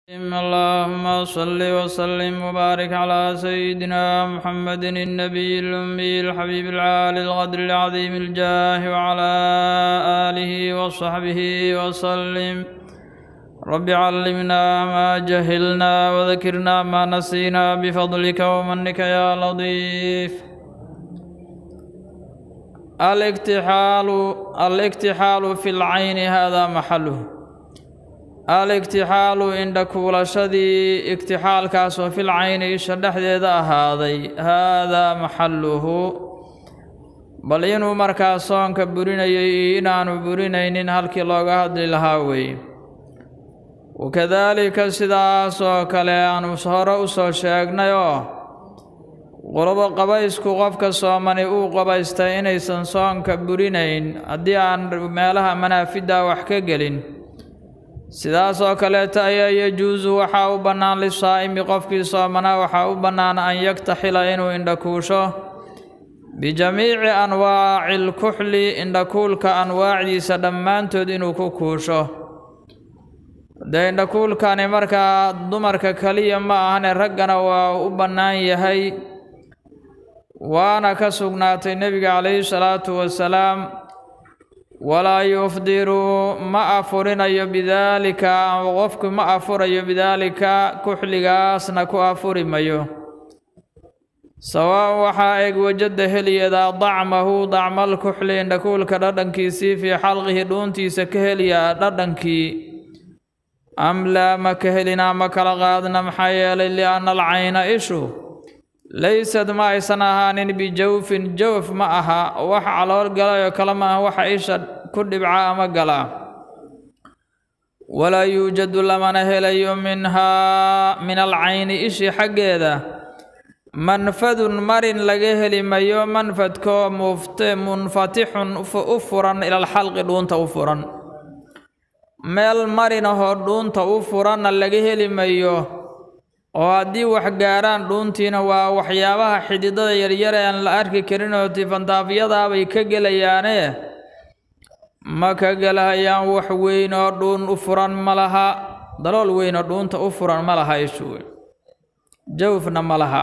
اللهم صل وسلم وبارك على سيدنا محمد النبي الأمي الحبيب العالي الغدر العظيم الجاه وعلى آله وصحبه وسلم رب علمنا ما جهلنا وذكرنا ما نسينا بفضلك ومنك يا لطيف الاكتحال الاكتحال في العين هذا محله al-igtixaalu indha kuulashadii igtixaalkaasoo fil cayni isha dhexdeeda ahaaday haadaa maxalluhu bal inuu markaa soonka burinayay iyo inaanu burinaynin halkii looga hadli lahaa weeye wakadaalika sidaas oo kale aanu hore u soo sheegnay oo qolobo qabaysku qofka soomani uu qabaystay inaysan soonka burinayn haddii aan meelaha manaafidda wax ka gelin sidaas oo kaleeta ayaa yajuusu waxaa u bannaan lisaa'imi qofkii soomanaa waxaa u bannaan an yaktaxila inuu indhakuusho bijamiici anwaaci lkuxli indhakuulka anwaacdiisa dhammaantood inuu ku kuusho dee indhakuulkani markaa dumarka keliya ma ahane raggana waa u bannaan yahay waana ka sugnaatay nebiga calayhi salaatu wasalaam walaa yufdiru ma afurinayo bidaalika ama qofku ma afurayo bidaalika kuxligaasna ku afuri mayo sawaa waxaa eeg wajada heliyadaa dacmahu dacmal kuxli indhakuulka dhadhankiisii fii xalqihi dhuuntiisa ka heliyaa dhadhankii am laa ma ka helinaa ma kala qaadna maxaa yeelay lianna alcayna ishu laysad ma aysan ahaanin bijawfin jawf ma aha wax calool galayoo kale ma aha waxa isha ku dhibca ama galaa walaa yuujadu lamana helayo minhaa min alcayni ishi xaggeeda manfadun marin laga heli mayo manfadkoo mufte munfatixun u furan ilalxalqi dhuunta u furan meel marinahoo dhuunta u furanna laga heli mayo oo haddii wax gaaraan dhuuntiina waa waxyaabaha xididada yaryar ee aan la arki karin oo tifantaafyadaabay ka gelayaane ma ka gelahayaan wax weyn oo dhuun u furan ma laha dalool weyn oo dhuunta u furan ma laha ishu jawfna ma laha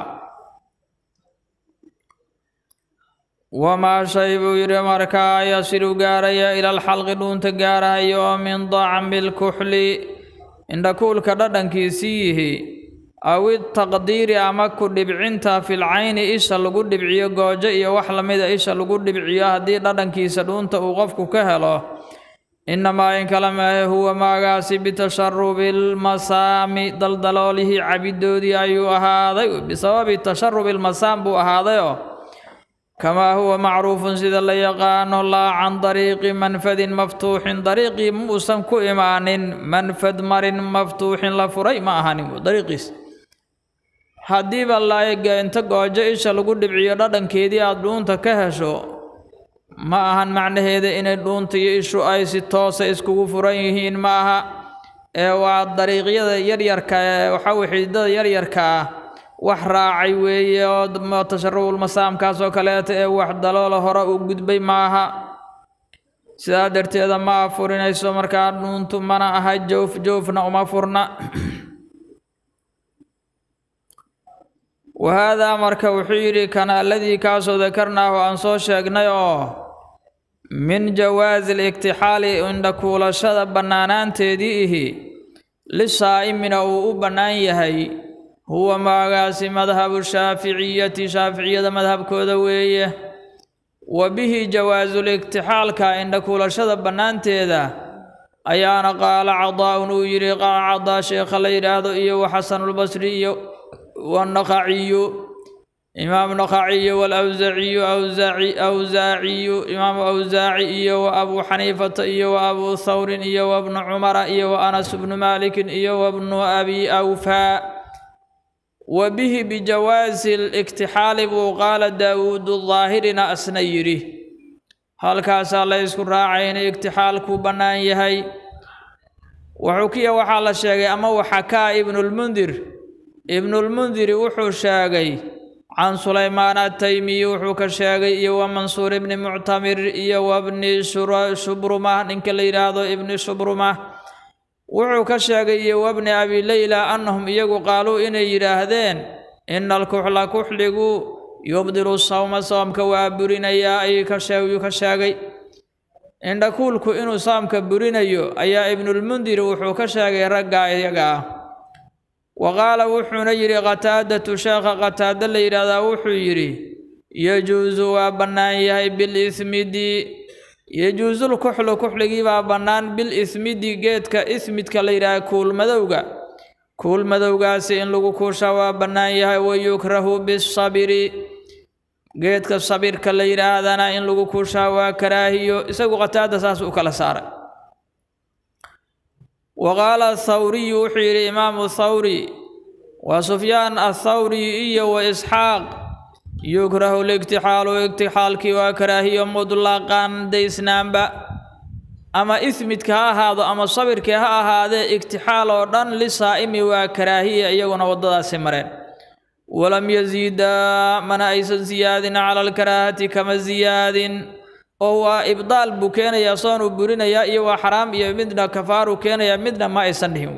wamaa shay buu yidhi markaa yasilu gaaraya ilalxalqi dhuunta gaarahayo oo min dacmi lkuxli indhakuulka dhadhankiisii yihi aw itaqdiiri ama ku dhibcinta fil cayni isha lagu dhibciyo goojo iyo wax lamida isha lagu dhibciyo haddii dhadhankiisa dhuunta uu qofku ka helo innamaa in kala maahe huwa maagaasi bitasharubi lmasaami daldaloolihii cabidoodii ayuu ahaaday bisababi tasharubi lmasaam buu ahaadayoo kamaa huwa macruufun sida la yaqaano laa can dariiqi manfadin maftuuxin dariiqii muusan ku imaanin manfad marin maftuuxin la furay ma ahanin dariiqiis haddiiba laega inta goojo isha lagu dhibciyo dhadhankeedii aada dhuunta ka hesho ma ahan macnaheeda inay dhuunta iyo ishu ay si toosa iskugu furan yihiin ma aha ee waa dariiqyada yaryarka ee waxaweye xididada yaryarka ah wax raacay weeye oo tasharubulmasaamkaas oo kaleeta ee wax daloola hore u gudbay ma aha sidaa darteeda ma afurinayso markaa dhuuntu mana aha joof joofna uma furna wahaadaa marka wuxuu yidhi kana aladii kaasoo dakarnaahu aan soo sheegnay oo min jawaasi liktixaali indhakuulashada bannaanaanteedii ihi lisaa'imina uu u bannaan yahay huwa maagaasi madhabu shaaficiyati shaaficiyada madhabkooda weeye wa bihi jawaasul'iktixaalka indhakuulashada bannaanteeda ayaana qaala cadaa'un uu yidhi qaala cadaa sheekha la yidhaahdo iyo wa xasanulbasri iyo والنخعي إمام نخعي والأوزاعي أوزاعي أوزاعي إمام أوزاعي وأبو حنيفة وأبو ثور وابن عمر وأنس بن مالك وابن أبي أوفى وبه بجواز الاكتحال وقال داود الظاهرنا أسنيري هل كاس الله يذكر راعين اكتحال كوبنان يهي وحكي وحال الشيخ أما وحكى ابن المنذر ibnulmundiri wuxuu sheegay can sulaymaan ataymiyi wuxuu ka sheegay iyo wa mansuur ibni muctamir iyo wa bni shubruma ninka la yidhaahdo ibni shubruma wuxuu ka sheegay iyo wabni abi leyla annahum iyagu qaaluu inay yidhaahdeen ina alkuxla kuxligu yubdilu sawma soomka waa burinayaa ayuu ka sheeg ka sheegay indhakuulku inuu soomka burinayo ayaa ibnulmundir wuxuu ka sheegay ragga iyaga ah wa qaala wuxuuna yidhi qataadatu sheekha qataado la yidhaahdaa wuxuu yidhi yajuusu waa bannaan yahay bilismidi yajuusul kuxlu kuxligii baa bannaan bil ismidi geedka ismidka la yidhaaha kuulmadowga kuulmadowgaasi in lagu kuusha waa bannaan yahay wayukrahu bisabiri geedka sabirka la yidhaahdana in lagu kuushaa waa karaahiyo isagu qataada saas u kala saaray wa qaala athawriyu wuxuu yidhi imaamu thawri wa sufyaan athawri iyo wa isxaaq yukrahu ligtixaalu igtixaalkii waa karaahiyo mutlaqan daysnaanba ama ismidka ha ahaado ama sabirkii ha ahaadee igtixaal oo dhan lisaa'imi waa karaahiya iyaguna waddadaasi mareen walam yaziidaa mana aysan siyaadin cala alkaraahati kama siyaadin oo waa ibdaal buu keenayaa soonuu burinayaa iyo waa xaraam iyo midna kafaaruu keenayaa midna ma aysan dhihin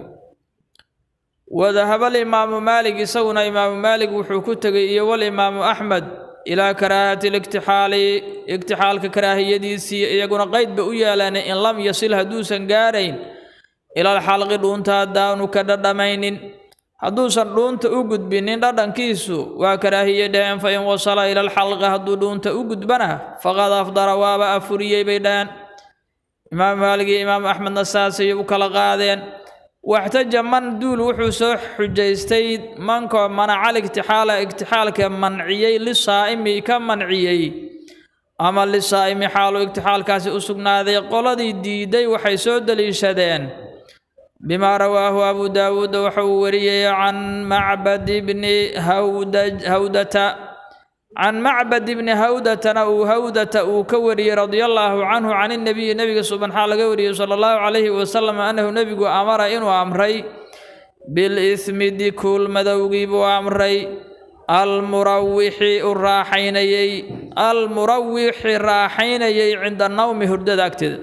wadahaba alimaamu maalik isaguna imaamu maalik wuxuu ku tegey iyo walimaamu axmed ilaa karaahati ligtixaali igtixaalka karaahiyadiisii iyaguna qeyd ba u yeeleen in lam yasil hadduusan gaarayn ilal xalqi dhuunta haddaanu ka dhadhamaynin hadduusan dhuunta u gudbinin dhadhankiisu waa karaahiye dhaheen fa in wasala ila alxalqi hadduu dhuunta u gudbana faqad afdara waaba afuriyey bay dhaheen imaam maalig iyo imaam axmedna saasay u kala qaadeen waxtaja man duul wuxuu soo xujaystay mankoo manacal igtixaala igtixaalka manciyey lisaa'imi ka manciyey ama lisaa'imi xaalu igtixaalkaasi u sugnaaday qoladii diiday waxay soo deliishadeen bimaa rawaahu abu daawuud waxa uu wariyey can macbad bni hawdata can macbad bni hawdatana uu hawdata uu ka wariyey radia allaahu canhu can inabiyi nebiga subanxaa laga wariyey sala allahu calayhi wasalam annahu nebigu amara inuu amray bilismidi kuul madowgii buu amray almurawixi u raaxaynayey almurawixi raaxaynayey cinda nawmi hurdada agteeda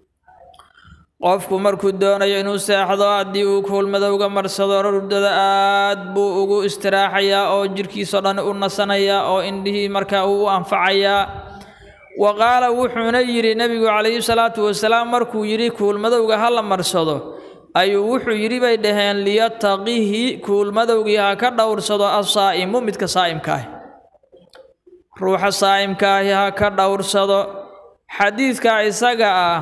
qofku markuu doonayo inuu seexdo haddii uu kuulmadowga marsado hurdada aad buu ugu istiraaxayaa oo jirhkiisao dhan u nasanayaa oo indhihii markaa uu u anfacayaa wa qaala wuxuuna yidhi nebigu calayhi salaatu wasalaam markuu yidhi kuulmadowga ha la marsado ayuu wuxuu yidhi bay dhaheen liyataqihi kuulmadowgii ha ka dhowrsado asaa'imu midka saa'imkaahi ruuxa saa'imkaahi ha ka dhowrsado xadiidka isaga ah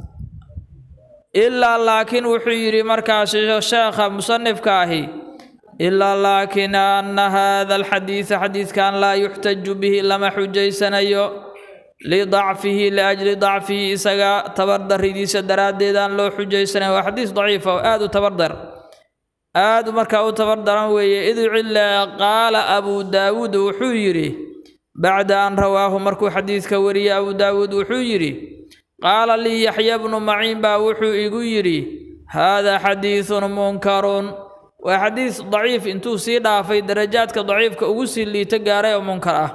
ilaa laakiin wuxuu yidhi markaasi sheekha musanifka ahi ilaa laakiin anna haada alxadiida xadiidkan laa yuxtaju bihi lama xujaysanayo lidacfihi liajli dacfihi isaga tabardaridiisa daraaddeed aan loo xujaysanayn waa xadiis daciifa oo aada u tabardar aada markaa u tabardaran weeye id cila qaala abu daawuud wuxuu yidhi bacda an rawaahu markuu xadiidka wariyey abu daawuud wuxuu yidhi qaala lii yaxya bnu maciin baa wuxuu igu yidhi haadaa xadiidun munkarun waa xadiis daciif intuu sii dhaafay darajaadka daciifka ugu sii liito gaaray oo munkar ah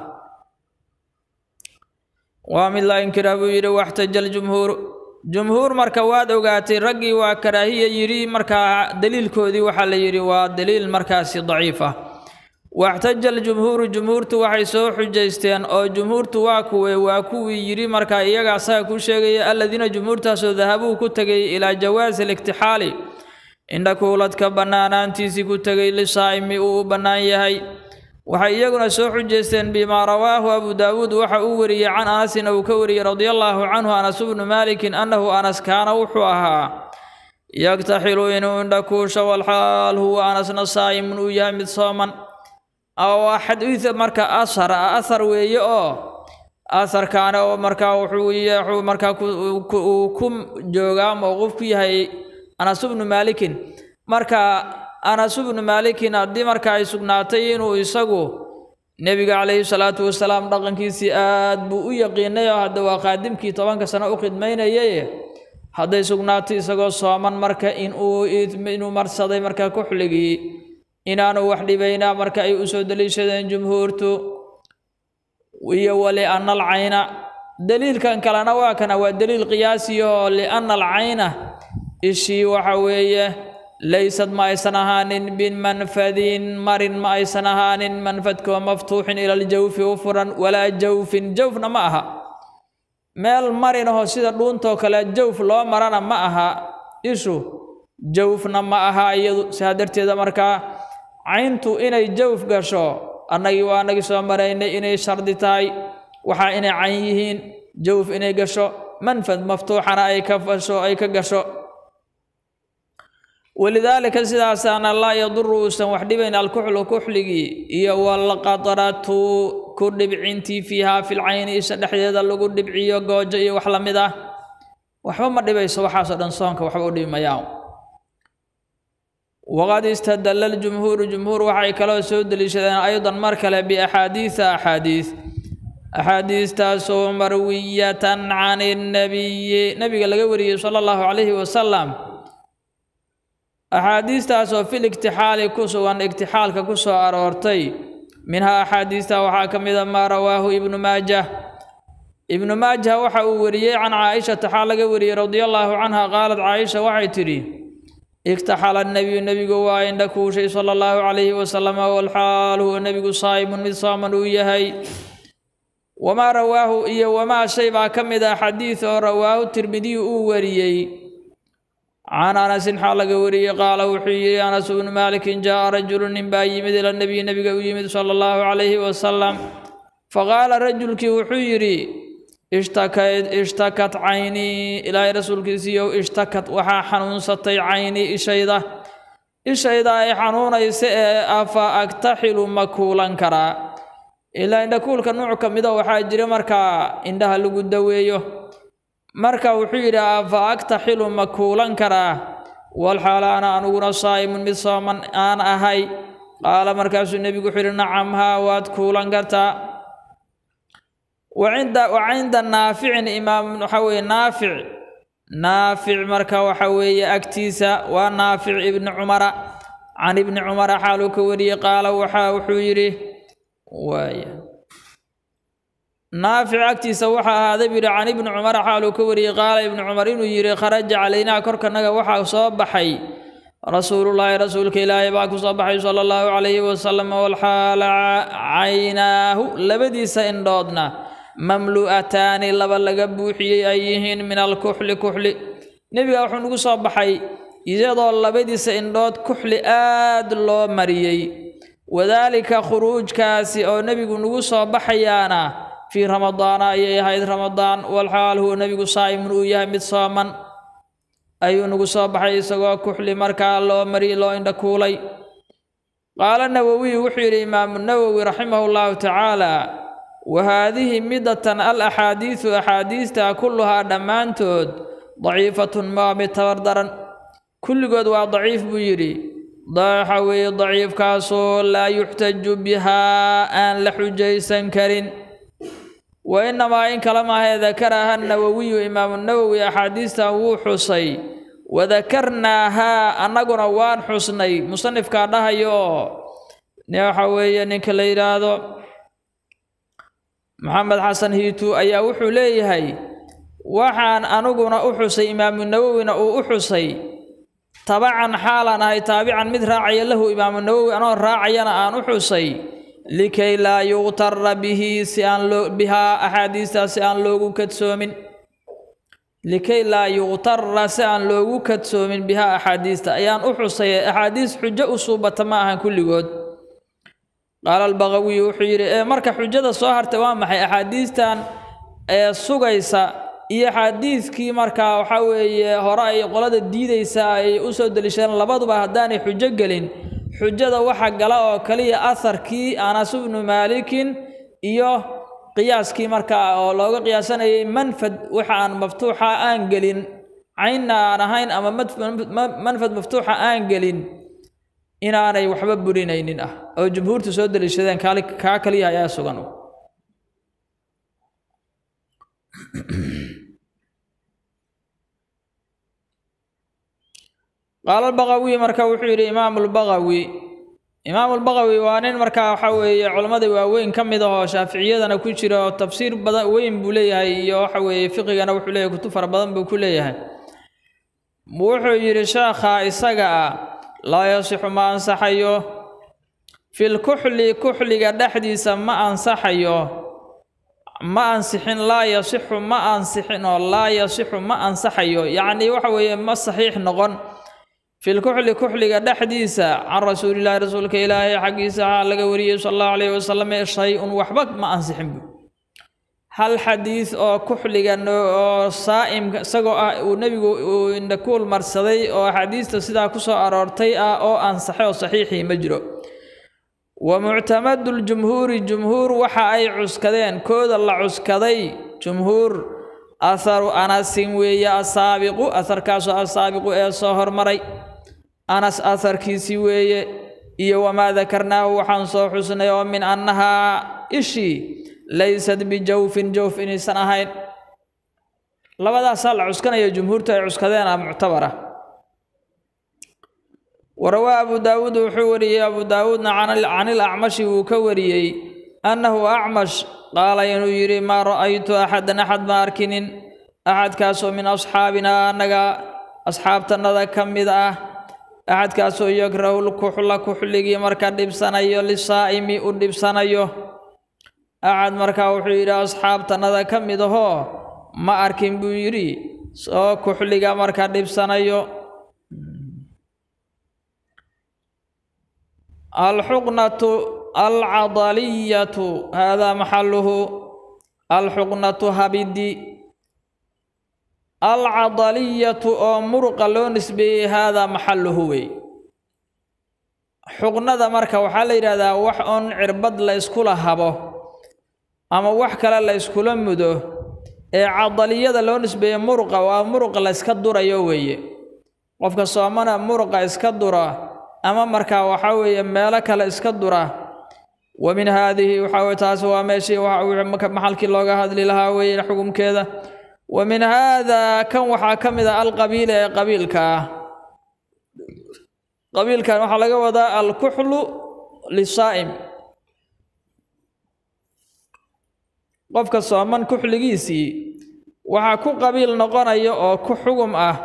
waa mid la inkira buu yidhi waxtaja aljumhuur jumhuur marka waad ogaatay raggii waa karaahiya yidhi markaa daliilkoodii waxaa la yidhi waa daliil markaasi daciif ah waxtaja aljumhuuru jumhuurtu waxay soo xujaysteen oo jumhuurtu waa kuwe waa kuwii yidhi markaa iyaga asaga ku sheegaya alladiina jumhuurtaasoo dahabuu ku tegay ilaa jawaasi aliktixaali indhakuuladka bannaanaantiisii ku tegay lisaa'imi uu u bannaan yahay waxay iyaguna soo xujaysteen bimaa rawaahu abu daawuud waxa uu wariyey can anasin uu ka wariyey radia allaahu canhu anas bnu maalikin annahu anas kaana wuxuu ahaa yaktaxilu inuu indhakuusho walxaal huwa anasna saa'imun uu yahay mid sooman waa xadiid marka asar ah asar weeye oo asarkaana oo markaa wuxuu wuxuu markaa uu ku joogaa mowquuf ku yahay anas bnu maalikin marka anas bnu maalikin haddii marka ay sugnaatay inuu isagu nebiga calayhi salaatu wasalaam dhaqankiisii aad buu u yaqiinay oo hadda waa qaadimkii tobanka sano u khidmaynayay hadday sugnaatay isagoo sooman marka inuu inuu marsaday marka kuxligii inaanu wax dhibaynaa marka ay u soo deliishadeen jumhuurtu iyo walianna alcayna daliilkan kalena waa kana waa daliil qiyaasi oo lianna alcayna ishii waxa weeye laysad ma aysan ahaanin bimanfadin marin ma aysan ahaanin manfadkoo maftuuxin ila aljawfi u furan walaa jawfin jawfna ma aha meel marinahoo sida dhuuntoo kale jawf loo marana ma aha ishu jawfna ma aha iyadu sidaa darteeda markaa cayntu inay jawf gasho annagii waa annagii soo maraynay inay shardi tahay waxaa inay cayn yihiin jawf inay gasho manfad maftuuxana ay ka fasho ay ka gasho walidaalika sidaasaana laa yaduru uusan wax dhibayn alkuxlu kuxligii iyo walqadratu ku dhibcintii fiihaa filcayni isha dhexdeeda lagu dhibciyo goojo iyo wax lamid ah waxba ma dhibayso waxaasoo dhan soonka waxba u dhibi mayaan waqad istadalla ljumhuuru jumhuur waxay kaloo soo deliishadeen aydan mar kale biaxaadiisa axaadiis axaadiistaasoo marwiyatan can innabiyi nabiga laga wariyey sala allahu calayhi wasalam axaadiistaasoo fil igtixaali ku sugan igtixaalka ku soo aroortay minhaa axaadiista waxaa ka mid a maa rawaahu ibnu maajah ibnu maajah waxa uu wariyey can caaishata xaa laga wariyey radia allaahu canha qaalad caaisha waxay tidhi igtaxala nebiyu nebigu waa indha kuushay sala allahu calayhi wasalam walxaal huwa nebigu saa'imun mid sooman uu yahay wamaa rawaahu iyo wamaa shay baa ka mid ah xadiid oo rawaahu tirmidiyu uu wariyey can anasin xaa laga wariyey qaala wuxuu yidhi anas bnu maalikin jaa'a rajulu nin baa yimid ila nebiyi nebiga u yimid sala allahu calayhi wasalam faqaala rajulkii wuxuu yidhi ishtakad ishtakat caynii ilaahay rasuulkiisiiyow ishtakat waxaa xanuunsatay caynii ishayda ishayda ay xanuunaysa ee afa agtaxilu ma kuulan karaa ilaa indhakuulka nuuc ka mida waxaa jira markaa indhaha lagu daweeyo marka wuxuu yidhi afa agtaxilu ma kuulan karaa walxaala ana aniguna saa'imun mid sooman aan ahay qaala markaasuu nebigu wuxuu yidhi nacam haa waad kuulan kartaa wacinda wacinda naaficin imaam waxa weeye naafic naafic marka waxa weeye agtiisa waa naafic ibni cumara can ibni cumara xaaluu ka wariyey qaala waxa wuxuu yidhi waaya naafic agtiisa waxaa ahaaday buu yidhi can ibni cumara xaaluu ka wariyey qaala ibni cumar inuu yidhi kharaja calaynaa korkanaga waxaa soo baxay rasuulullaahi rasuulka ilaahay baa ku soo baxay sala allahu calayhi wasalam walxaala caynaahu labadiisa indhoodna mamlu'ataani laba laga buuxiyey ay yihiin min alkuxli kuxli nebiga wuxuu nagu soo baxay iyadoo labadiisa indhood kuxli aad loo mariyey wadaalika khuruujkaasi oo nebigu nagu soo baxayaana fii ramadaana ayay ahayd ramadaan walxaal huwa nebigu saa'imun uu yahay mid sooman ayuu nagu soo baxay isagoo kuxli markaa loo mariyey loo indha kuulay qaala nawowiyu wuxuu yidhi imaamu nawowi raximahu llahu tacaala wa haadihi midatan al axaadiisu axaadiista kulluhaa dhammaantood daciifatun maa mid tabar daran kulligood waa daciif buu yidhi waxa weeye daciifkaasoo laa yuxtaju bihaa aan la xujaysan karin wa innamaa in kala maahee dakaraha nawowiyu imaamu nawowi axaadiistan wuu xusay wadakarnaahaa annaguna waan xusnay musanifkaa dhahayo oo waxa weeye ninka la yidhaahdo maxamed xasan hiitu ayaa wuxuu leeyahay waxaan aniguna u xusay imaamu nawowina uu u xusay tabacan xaalaan ahay taabican mid raacaya lahu imaamu nawowi anoo raacayana aan u xusay likay laa yuqtara bihi si aan loo bihaa axaadiistaa si aan loogu kadsoomin likay laa yuqtara si aan loogu kadsoomin bihaa axaadiista ayaan u xusay axaadiis xujo u suubata ma ahan kulligood qaala albaqawiy wuxuu yidhi ee marka xujada soo hartay waa maxay axaadiistan ee sugaysa iyo xadiidkii markaa waxaa weeye hore ay qolada diidaysa ay u soo deliishadeen labaduba haddaanay xujo gelin xujada waxa gala oo kaliya aharkii anas bnu maalikin iyo qiyaaskii markaa oo looga qiyaasanayay manfad waxa aan maftuuxa aan gelin caynna aan ahayn ama manfad maftuuxa aan gelin inaanay waxba burinaynin ah oo jumhuurtu soo deliishadeen kaa kaliya ayaa sugan qaala albaqawi marka wuxuu yidhi imaamu lbaqawi imaamu lbaqawi waa nin markaa waxa weeye culammadii waaweyn ka mid ahoo shaaficiyadana ku jira oo tafsiir badan weyn buu leeyahay iyo waxa weeye fiqigana wuxuu leeyahay kutub fara badan buu ku leeyahay wuxuu yidhi sheekha isaga ah laa yasixu ma ansaxayo fil kuxli kuxliga dhexdiisa ma ansaxayo ma ansixin laa yasixu ma ansixin oo laa yasixu ma ansaxayo yacnii waxa weeye ma saxiix noqon filkuxli kuxliga dhexdiisa can rasuulilaahi rasuulka ilaahay xaggiisa waxaa laga wariyey sala allahu calayhi wasalam shay-un waxba ma ansixin bu hal xadiis oo kuxliga oo saa'imka isagoo ah uu nebigu uu indhakuul marsaday oo axaadiista sidaa ku soo aroortay ah oo ansaxay oo saxiixii ma jiro wa muctamadu ljumhuuri jumhuur waxa ay cuskadeen kooda la cuskaday jumhuur atharu anasin weeye asaabiqu atharkaasoo asaabiqu ee soo hormaray anas atharkiisii weeye iyo wamaa dakarnaahu waxaan soo xusnay oo min annahaa ishii laysad bijawfin jawf inaysan ahayn labadaasaa la cuskanaya jumhuurta ay cuskadeen ah muctabara warawaa abu daawuud wuxuu wariyey abu daawuudna can ilacmashi wuu ka wariyey annahu acmash qaala inuu yidhi maa ra'aytu axadan axad ma arkinin axadkaasoo min asxaabinaa annaga asxaabtannada ka mid ah axadkaasoo yakrahu lkuxla kuxligii marka dhibsanayo lisaa'imi u dhibsanayo axad markaa wuxuu yidhi asxaabtannada ka mid ahoo ma arkin buu yidhi soo kuxliga marka dhibsanayo alxuqnatu alcadaliyatu haadaa maxaluhu alxuqnatu habidi alcadaliyatu oo muruqa loo nisbeeyey haadaa maxaluhu wey xuqnada marka waxaa la yidhahdaa wax oon cirbad la yskula habo ama wax kale la yskula mudo ee cadaliyada loo nisbeeye muruqa waa muruqa la yska durayo weeye qofka soomana muruqa iska dura ama markaa waxaa weeye meelo kale iska dura wa min haadihi waxaa weye taasi waa meeshii maxalkii looga hadli lahaa weeye xukumkeeda wa min haadaa kan waxaa ka mid ah alqabiila ee qabiilka ah qabiilkan waxaa laga wadaa alkuxlu lisaa'im qofka sooman kuxligiisii waxaa ku qabiil noqonaya oo ku xugum ah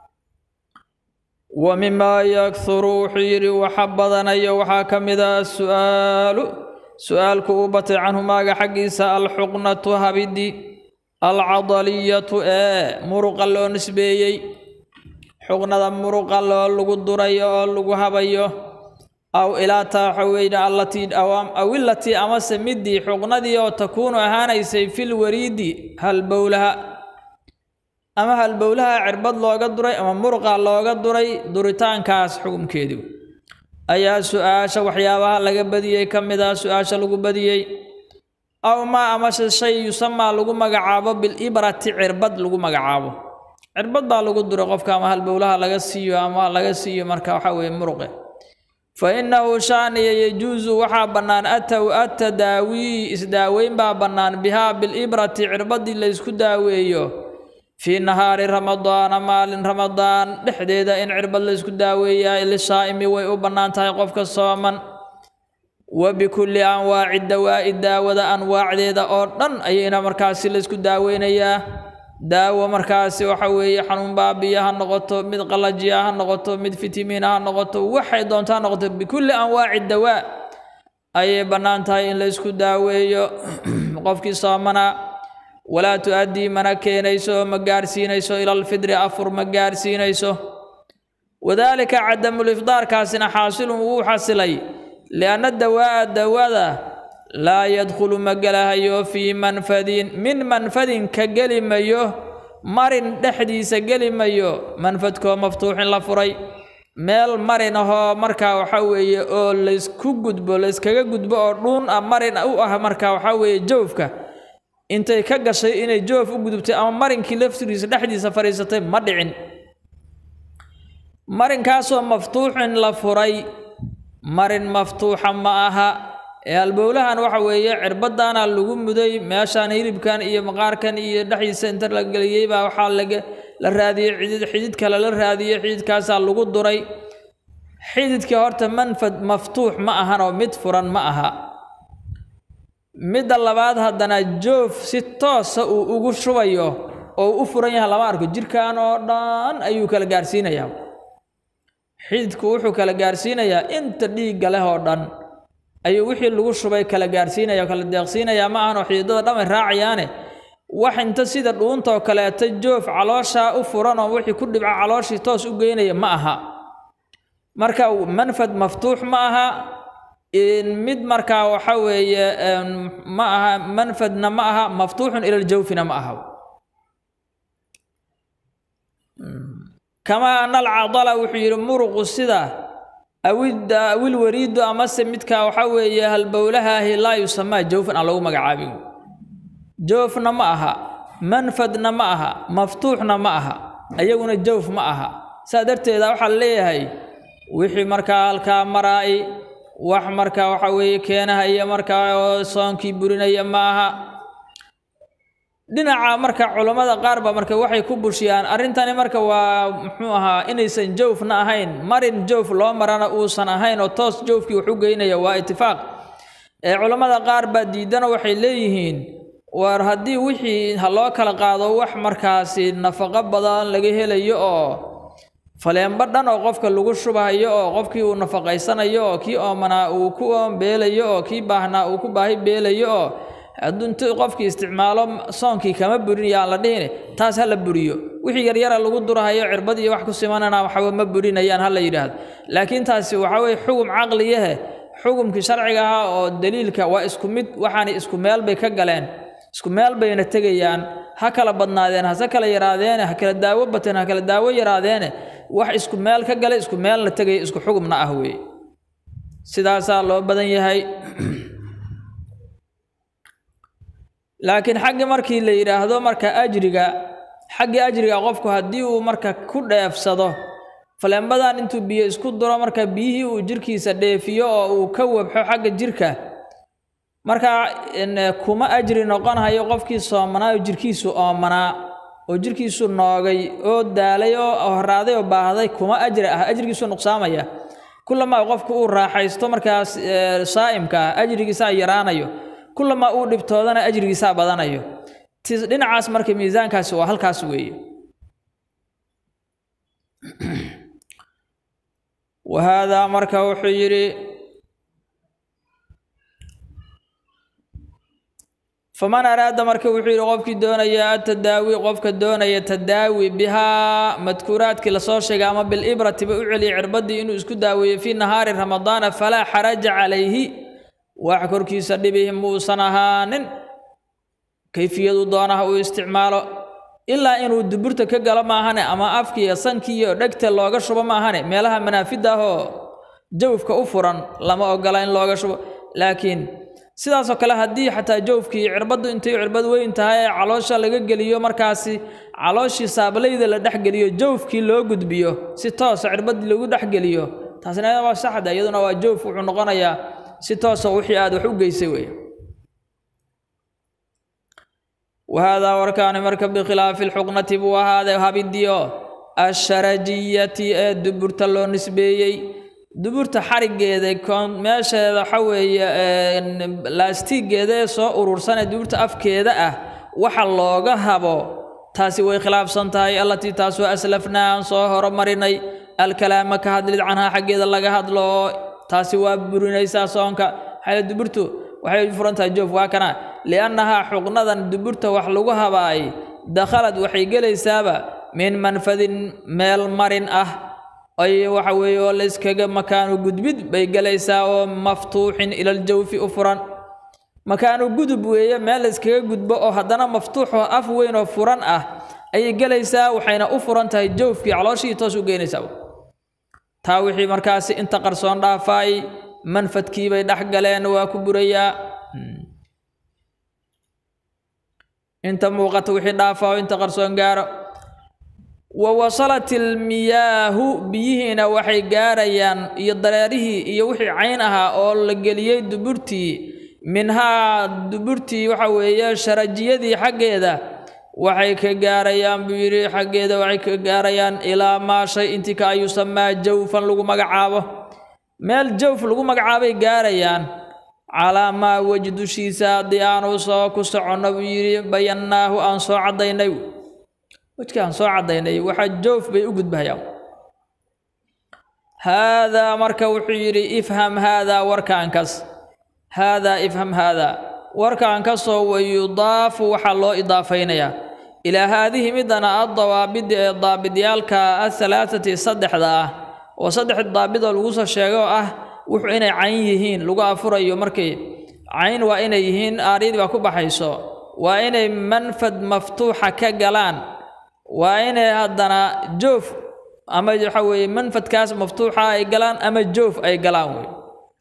wa mimaa yakhuru wuxuu yidhi waxa badanayo waxaa ka mid ah su'aalu su'aalku uu batay canhu maaga xaggiisa alxuqnatu habidi alcadaliyatu ee muruqa loo nisbeeyey xuqnada muruqa loo lagu durayo oo lagu habayo aw ilaa taaxaweyne allatii aw ilatii amase midii xuqnadii oo takuunu ahaanaysay fil wariidi halbowlaha ama halbowlaha cirbad looga duray ama muruqa looga duray duritaankaas xukumkeedii ayaa su-aasha waxyaabaha laga badiyey ka mid ah su-aasha lagu badiyey aw maa amase shay yusamaa lagu magacaabo bilibrati cirbad lagu magacaabo cirbad baa lagu duray qofka ama halbowlaha laga siiyo ama laga siiyo marka waxa weeye muruqe fa innahu shaaniya yajuusu waxaa bannaan ataw atadaawii isdaaweyn baa bannaan bihaa bilibrati cirbadii la ysku daaweeyo fii nahaari ramadaana maalin ramadaan dhexdeeda in cirbad la ysku daaweeyaa lisaa'imi way u bannaan tahay qofka sooman wa bikulli anwaaci dawaa'i daawada anwaacdeeda oo dhan ayayna markaasi la ysku daaweynayaa daawo markaasi waxa weeye xanuun baabiya ha noqoto mid qalajiya ha noqoto mid fitimiina ha noqoto waxay doonto ha noqoto bikulli anwaaci dawaa ayay bannaan tahay in la ysku daaweeyo qofkii soomanaa walaa tu-addii mana keenayso ma gaarsiinayso ila alfidri afur ma gaarsiinayso wadaalika cadamulifdaarkaasina xaasilun wuu xasilay lianna dawaa'a dawada laa yadkhulu ma gelahayo fii manfadin min manfadin ka geli mayo marin dhexdiisa geli mayo manfadkoo maftuuxin la furay meel marin ahoo markaa waxaa weeye oo laysku gudbo layskaga gudbo oo dhuun ah marin u ah markaa waxaa weeye jawfka intay ka gashay inay joof u gudubtay ama marinkii laftigiisa dhexdiisa fadhiisatay ma dhicin marinkaasoo maftuuxin la furay marin maftuuxa ma aha ee halbowlahan waxa weeye cirbadaana lagu muday meeshaan hilibkan iyo maqaarkan iyo dhexdiisa inta la geliyey baa waxaa laga la raadiyey xidid xidid kale la raadiyey xididkaasaa lagu duray xididkii horta manfad maftuux ma ahanoo mid furan ma aha midda labaad haddana joof si toosa uu ugu shubayo oo u furan yahay lama arko jirkan oo dhan ayuu kala gaarsiinayaa xididku wuxuu kala gaarsiinayaa inta dhiigga leh oo dhan ayuu wixii lagu shubay kala gaarsiinaya kala deeqsiinayaa ma ahanoo xididada dhamay raacayaane wax inta sida dhuuntoo kaleeta joof calooshaa u furan oo wixii ku dhibca calooshii toos u geynaya ma aha marka manfad maftuux ma aha mid markaa waxa weeye ma aha manfadna ma aha maftuuxun ila ljawfina ma aha kamaa ana alcadala wuxuu yidhi muruqu sida awil wariidu amase midka waxa weeye halbowlahaahi laa yusamaa jawfan aan lagu magacaabin joofna ma aha manfadna ma aha maftuuxna ma aha ayaguna jawf ma aha saa darteeda waxaa leeyahay wixii markaa halkaa maraa'i wax markaa waxa weeye keenahaya markaa oo soonkii burinaya ma aha dhinaca marka culammada qaar ba marka waxay ku bushiyaan arrintani marka waa muxuu ahaa inaysan jawfna ahayn marin jawf loo marana uusan ahayn oo toos jawfkii wax u geynaya waa itifaaq ee culammada qaar baa diidana waxay leeyihiin war haddii wixii ha loo kala qaado wax markaasi nafaqo badan laga helayo oo faleenba dhan oo qofka lagu shubahayo oo qofkii uu nafaqaysanayo oo kii oomanaa uu ku oombeelayo oo kii baahnaa uu ku baahi beelayo oo hadduu inti qofkii isticmaalo soonkii kama burinaya aan la dhihine taas ha la buriyo wixii yaryara lagu durahayo cirbad iyo wax ku simanana waxba ma burinayaan ha la yidhaahdo laakiin taasi waxa weye xugum caqliyahe xugumkii sharciga ahaa oo daliilka waa isku mid waxaana isku meel bay ka galeen isku meel bayna tegayaan ha kala badnaadeen hase kala yaraadeene ha kala daawo bateen ha kala daawo yaraadeene wax isku meel ka galay isku meelna tegaya isku xugumna ah weeye sidaasaa loo badan yahay laakiin xaggi markii la yidhaahdo marka ajriga xaggii ajriga qofku haddii uu marka ku dheefsado faleembadan intuu biyo isku duro marka biyihii uu jirkiisa dheefiyo oo uu ka wabxo xagga jirka markaa kuma ajri noqonhayo qofkii soomanaa oo jirkiisu oomanaa oo jirkiisu noogay oo daalay oo horaaday oo baahday kuma ajri ah ajrigiisu nuqsaamaya kulamaa qofku uu raaxaysto markaas saa'imka ah ajrigiisaa yaraanayo kulamaa uu dhibtoodana ajrigiisaa badanayo dhinacaas marka miisaankaasi waa halkaas weeye wahaadaa marka wuxuu yidhi faman araada marka wuxuu yidhi qofkii doonaya atadaawi qofka doonaya tadaawi bihaa madkuuraadkii lasoo sheegay ama bilibrati ba u celiyay cirbadii inuu isku daaweeyo fii nahaari ramadaana falaa xaraja calayhi wax korkiisa dhibihi muusan ahaanin kayfiyadu doonaha uu isticmaalo ilaa inuu duburta ka galo maahane ama afkiiyo sankiiyo dhegta looga shubo maahane meelaha manaafida ah oo jawfka u furan lama ogola in looga shubo laakiin sidaasoo kale haddii xataa jawfkii cirbaddu intay cirbad weyn tahay ee caloosha laga geliyo markaasi calooshii saablayda la dhexgeliyo jawfkii loo gudbiyo si toosa cirbadii lagu dhexgeliyo taasina waa saxda iyaduna waa jawf wuxuu noqonayaa si toosa wixii aad wax u geysay weeye wahaadaa warkaani marka bikhilaafi lxuqnati buu ahaaday habidiyo asharajiyati ee duburta loo nisbeeyey duburta xarigeeda meesheeda waxa weeye laastigeeda ee soo urursanee duburta afkeeda ah waxa looga habo taasi way khilaafsan tahay allatii taasoo aslafnaa aan soo horomarinay alkalaama ka hadlid canhaa xaggeeda laga hadlo taasi waa burinaysaa soonka xale duburtu waxay furan tahay joof waa kana liannahaa xuqnadan duburta wax lagu habaay dakhalad waxay gelaysaaba min manfadin meel marin ah ay waxa weeye oo layskaga makaanu gudbid bay gelaysaa oo maftuuxin ilaljawfi u furan makaanu gudub weeye meel layskaga gudbo oo haddana maftuuxoo af weyn oo furan ah ayay gelaysaa waxayna u furan tahay jawfkii calooshii toos u geynaysaa taa wixii markaasi inta qarsoon dhaafaay manfadkii bay dhex galeen waa ku burayaa inta muuqata wixii dhaafaa oo inta qarsoon gaaro wa wasalat ilmiyaahu biyihiina waxay gaarayaan iyo dareerihii iyo wixii cayn ahaa oo la geliyey duburtii minhaa duburtii waxa weeye sharajiyadii xaggeeda waxay ka gaarayaan buu yidhi xaggeeda waxay ka gaarayaan ilaa maa shay intii ka yusamaa jawfan lagu magacaabo meel jawf lagu magacaabay gaarayaan calaa maa weji dushiisa haddii aanu soo ku soconno buu yidhi bayannaahu aan soo caddaynay wejkii aan soo caddaynay waxaa joof bay u gudbahayaan haadaa marka wuxuu yidhi ifham haadaa warkaan kas haadaa ifham haadaa warkaan kasoo wayudaafu waxaa loo idaafaynayaa ilaa haadihi midana addawaabidi ee daabidyaalka ahalaathati saddexda ah oo saddex daabidoo lagu soo sheego ah wuxuu inay cayn yihiin lagu afurayo markii cayn waa inay yihiin aaryadii baa ku baxayso waa inay manfad maftuuxa ka galaan waa inay haddana joof ama waxa weeye manfadkaas maftuuxa ay galaan ama joof ay galaan wey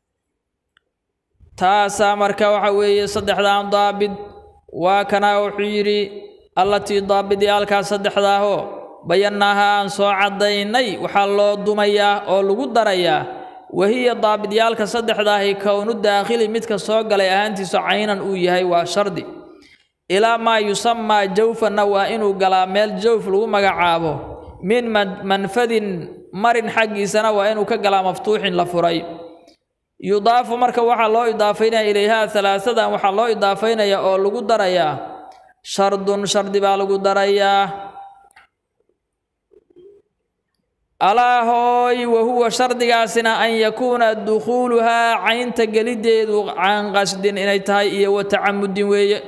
taasaa marka waxa weeye saddexdan daabid waa kana wuxuu yidhi allatii daabidyaalkaa saddexdaahoo bayannaaha aan soo caddaynay waxaa loo dumayaa oo lagu darayaa wahiya daabidyaalka saddexdaahi kownu daakhili midka soo galay ahaantiisu caynan uu yahay waa shardi ilaa maa yusamaa jawfanna waa inuu galaa meel jawf lagu magacaabo min manfadin marin xaggiisana waa inuu ka galaa maftuuxin la furay yudaafu marka waxaa loo idaafaynaya ilayhaa halaasadan waxaa loo idaafaynaya oo lagu darayaa shardun shardi baa lagu darayaa alaa hooy wahuwa shardigaasina an yakuuna dukhuuluhaa caynta geliddeedu can qasdin inay tahay iyo wa tacamudin weeye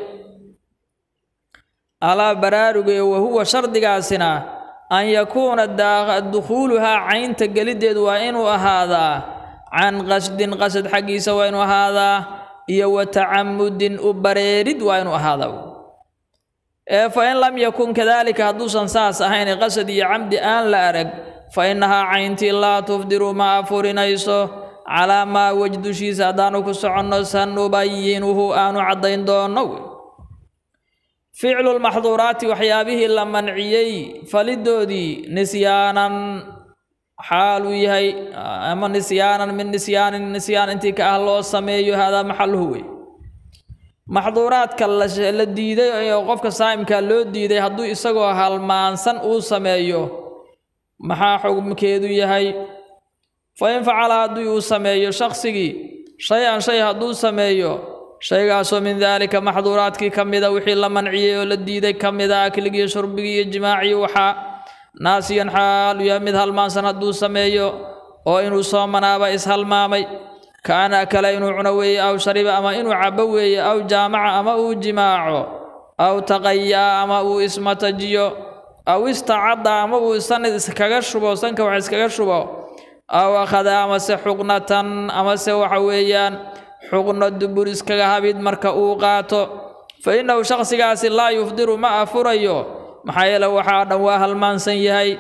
alaa baraaruge wahuwa shardigaasina an yakuuna dukhuuluhaa caynta geliddeedu waa inuu ahaadaa can qasdin qasad xaggiisa waa inuu ahaadaa iyo wa tacamudin u bareerid waa inuu ahaadaa ee fa in lam yakun kadaalika hadduusan saas ahayn qasad iyo camdi aan la arag fa innahaa cayntii laa tufdiru ma afurinayso calaa maa wej dushiisa haddaanu ku soconno sanubayinuhu aanu caddayn doonno ficlu lmaxduuraati waxyaabihii la manciyey falidoodii nisyaanan xaal uu yahay ama nisyaanan min nisyaanin nisyaan intii ka ah loo sameeyo haadaa maxaluhu wey maxduuraadka la diiday oo qofka saa'imka loo diiday hadduu isagoo halmaansan uu sameeyo maxaa xugmkeedu yahay fa in facala haddii uu sameeyo shaqsigii shay-an shay hadduu sameeyo shaygaasoo min daalika maxduuraadkii ka mida wixii la manciyey oo la diiday ka mida akligii shurbigii iyo jimaacii waxaa naasiyan xaalu yahay mid halmaansan hadduu sameeyo oo inuu soomanaaba ishalmaamay kaana kale inuu cuno weeye aw shariba ama inuu cabo weeye aw jaamaca ama uu jimaaco aw taqayaa ama uu ismatajiyo aw istacadda ama uu sanad iskaga shubo sanka wax iskaga shubo aw akhada amase xuqnatan amase waxa weeyaan xuqno dubur iskaga habid marka uu qaato fa innahu shakhsigaasi laa yufdiru ma afurayo maxaa yeele waxaa dhan waa halmaansan yahay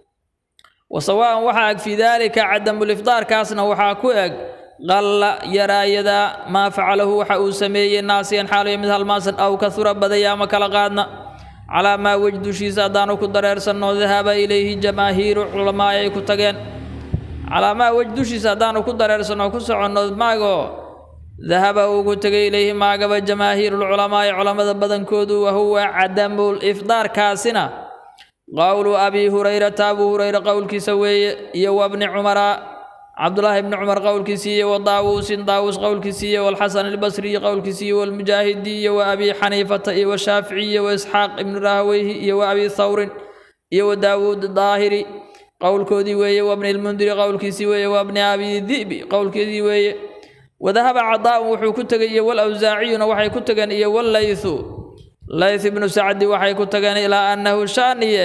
wa sawaa'an waxaa eg fii daalika cadamulifdaarkaasna waxaa ku eg qalla yaraayada maa facalahu waxa uu sameeyey naasiyan xaalayo mid halmaansan aw kahura badaya ama kala qaadna calaa maa wej dushiisa haddaanu ku dareersanno dahaba ilayhi jamaahiiru culamaa ay ku tageen calaa maa wej dushiisa haddaanu ku dareersanno ku soconno maagoo dahaba uu ku tegay ilayhi maagaba jamaahiirulculamaa'i culammada badankoodu wahuwa cadamul ifdaarkaasina qowlu abii hurayrata abuu hurayra qowlkiisa weeye iyo wabni cumara cabdulaahi bni cumar qowlkiisii iyo wa daawuusin daawuus qowlkiisii iyo walxasan albasriyi qowlkiisii iyo walmujaahidi iyo wa abi xaniifata iyo washaafici iyo wa isxaaq ibni rahaweyhi iyo wa abi thawrin iyo wa daawuud daahiri qowlkoodii weeye wabni lmundiri qowlkiisii weeye wabni abi di'bi qowlkeedii weeye wadahaba cadaa'un wuxuu ku tegay iyo walawsaaciyuna waxay ku tageen iyo wallaythu layth ibnu sacdi waxay ku tageen ilaa annahu shaaniye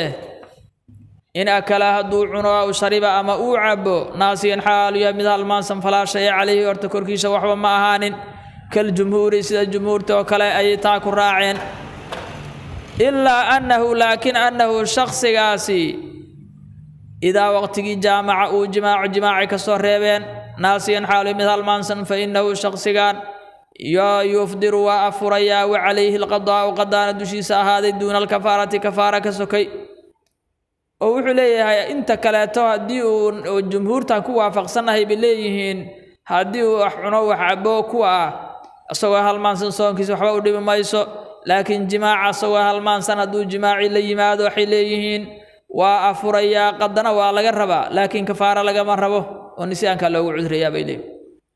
in akala hadduu cuno aw shariba ama uu cabo naasiyan xaalu yahay mid halmaansan falaa shaya calayhi horta korkiisa waxba ma ahaanin kaljumhuuri sida jumhuurta oo kale ayay taa ku raaceen ilaa annahu laakiin annahu shakhsigaasi idaa waqtigii jaamaca uu jimaaco jimaacay ka soo reebeen naasiyan xaalu mid halmaansan fa innahu shakhsigan yaa yufdiru waa afurayaa wa calayhi alqadaa'u qadaana dushiisa ahaaday duuna alkafaarati kafaara ka sokay oo wuxuu leeyahay inta kaleeto haddii uu jumhuurtan ku waafaqsannahay bay leeyihiin haddii uu wax cuno wax cabo kuwa ah isagoo halmaansan soonkiisa waxba u dhibi mayso laakiin jimaaca isagoo halmaansan hadduu jimaaci la yimaado waxay leeyihiin waa afurayaa qadana waa laga rabaa laakiin kafaara lagama rabo oo nisyaanka loogu cudurayaa bay leeyihin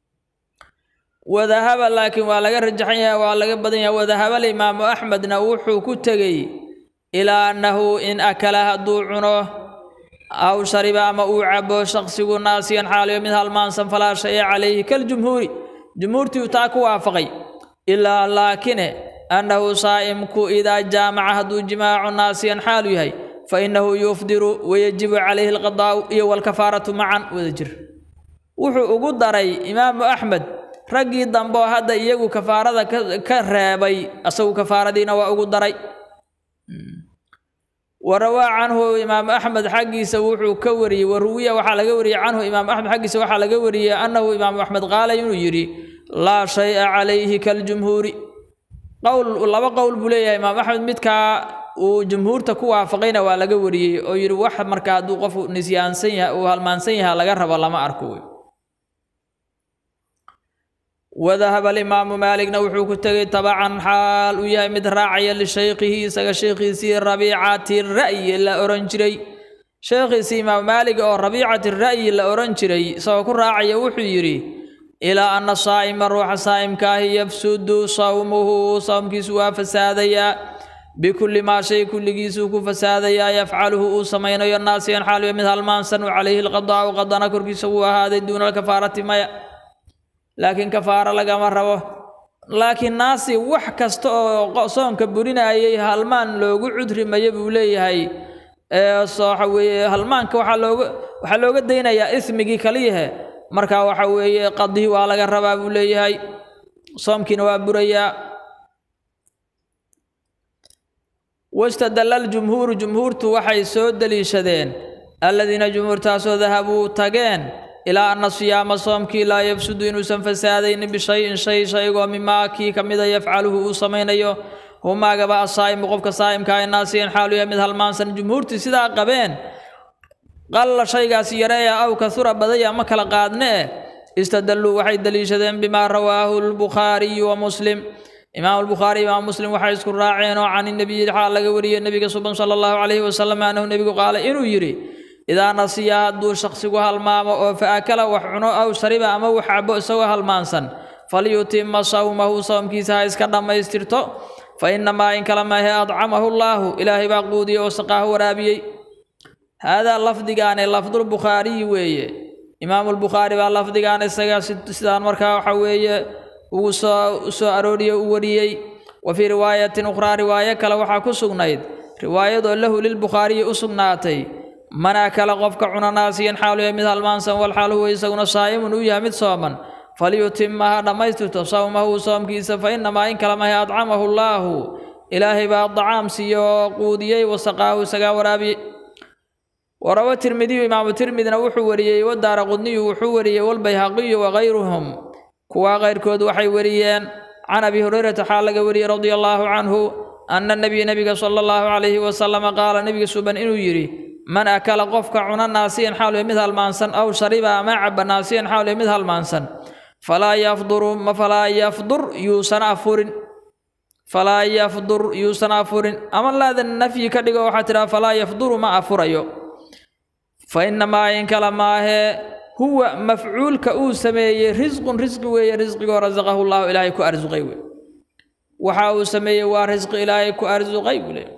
wadahaba laakiin waa laga rajaxan yahay waa laga badan yahay wadahaba alimaamu axmedna wuxuu ku tegey ilaa annahu in akala hadduu cuno aw shariba ama uu cabo shaqsigu naasiyan xaaliyo mid halmaansan falaa shaya calayhi kaljumhuuri jumhuurtii uu taa ku waafaqay ilaa laakine annahu saa'imku idaa jaamaca hadduu jimaacu naasiyan xaalu yahay fa innahu yufdiru wayajibu calayhi alqadaa'u iyo walkafaaratu macan wada jir wuxuu ugu daray imaamu axmed raggii dambe oo hadda iyagu kafaarada ka reebay asagu kafaaradiina waa ugu daray warawaa canhu imaamu axmed xaggiisa wuxuu ka wariyey waruwiya waxaa laga wariyey canhu imaamu axmed xaggiisa waxaa laga wariyey annahu imaamu axmed qaala inuu yidhi laa shaya calayhi kaljumhuuri qowl laba qowl buu leeyahay imaamu axmed midkaa uu jumhuurta ku waafaqayna waa laga wariyey oo yidhi wax marka hadduu qofu nisyaansan yahay uu halmaansan yahay laga rabo lama arko wey wadahaba alimaamu maaligna wuxuu ku tegey tabacan xaal uu yahay mid raacaya lishaykhihi isaga sheekhiisii rabiicati ra'yi la ohan jiray sheekhiisii imaamu maalig oo rabiicati ra'yi la ohan jiray isagoo ku raacaya wuxuu yidhi ilaa anna saa'ima ruuxa saa'imkaahi yafsudu sawmuhu sawmkiisu waa fasaadayaa bikulli maa shay kulligiisuu ku fasaadayaa yafcaluhu uu samaynayo naasiyan xaaliyo mid halmaansan u calayhi lqadaa'u qadana korkiisa wuu ahaaday duuna alkafaarati maya laakiin kafaaro lagama rabo laakiin naasi wax kasta oo soonka burinayay halmaan loogu cudrimaya buu leeyahay waxa weeye halmaanka waxaa looga waxaa looga daynayaa ismigii kaliyahe marka waxa weeye qadihi waa laga rabaa buu leeyahay soomkiina waa burayaa wastadalla aljumhuuru jumhuurtu waxay soo deliishadeen alladiina jumhuurtaasoo dahabuu tageen ilaa anna siyaama soomkii laa yafsudu inuusan fasaadaynin bishayin shay shaygoo mimaa kii ka mida yafcaluhu uu samaynayo humaagaba asaa'imu qofka saa'imkaa naasiyan xaalu yahay mid halmaansan jumhuurtii sidaa qabeen qalla shaygaasi yareeya aw kahura badaya ma kala qaadne eh istadalluu waxay deliishadeen bimaa rawaahu albukhaariyu wa muslim imaamu albukhaari imaam muslim waxay isku raaceen oo can inabiyi xaal laga wariyey nebiga suban sala allahu calayhi wasalam annahu nebigu qaala inuu yidhi idaa nasiya hadduu shaksigu halmaamo oo fa akala wax cuno aw shariba ama wax cabo isagoo halmaansan falyutima sawmahu sawmkiisa ha iska dhammaystirto fa inamaa in kala maahe adcamahu llaahu ilaahay baa quudiyey oo saqaahu waraabiyey haadaa lafdigaane lafdulbukhaariyi weeye imaamulbukhaari baa lafdigaan isaga sidaan markaa waxa weeye ugu soo soo arooriyey u wariyey wa fii riwaayatin ukhraa riwaayo kale waxaa ku sugnayd riwaayadoo lahu lilbukhaariyi u sugnaatay man akala qofka cuna naasiyan xaalu yahay mid halmaansan walxaal huwa isaguna saa'imun uu yahay mid sooman falyutima ha dhammaystirto sawmahu soomkiisa fa inamaa in kala mahe adcamahu llaahu ilaahay baa dacaam siiye oo quudiyey wasaqaahu isagaa waraabiyey warawa tirmidiyu imaamu tirmidina wuxuu wariyey wadaara qudniyu wuxuu wariyey walbayhaqiyu wakayruhum kuwaa kayrkood waxay wariyeen can abi hurayrata xaal laga wariyey radia allaahu canhu ana nebiya nebiga sala allahu calayhi wasalama qaala nebiga suban inuu yidhi man akala qofka cuna naasiyan xaal mid halmaansan aw shariba ama caba naasiyan xaal mid halmaansan falaa yafduru ma falaa yafdur yuusan afurin falaa yafdur yuusan afurin ama laada nafyi ka dhigo waxaa tidhaha falaa yafduru ma afurayo fa inamaa in kala maahee huwa mafcuulka uu sameeyey risqun risqi weeye risqigoo rasaqahu llahu ilaahay ku arsuqay wey waxa uu sameeyey waa risqi ilaahay ku arsuqay buu leey